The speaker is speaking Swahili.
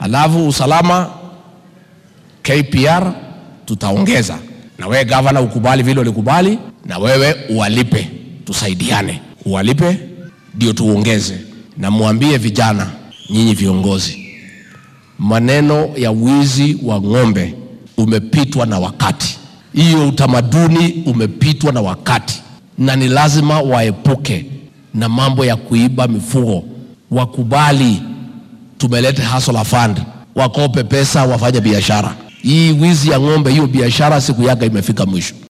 Alafu usalama KPR tutaongeza, na wewe gavana ukubali vile ulikubali, na wewe uwalipe, tusaidiane, uwalipe ndio tuongeze, na mwambie vijana, nyinyi viongozi, maneno ya wizi wa ng'ombe umepitwa na wakati. Hiyo utamaduni umepitwa na wakati, na ni lazima waepuke na mambo ya kuiba mifugo. Wakubali tumeleta hustler fund, wakope pesa, wafanye biashara. Hii wizi ya ng'ombe, hiyo biashara siku yake imefika mwisho.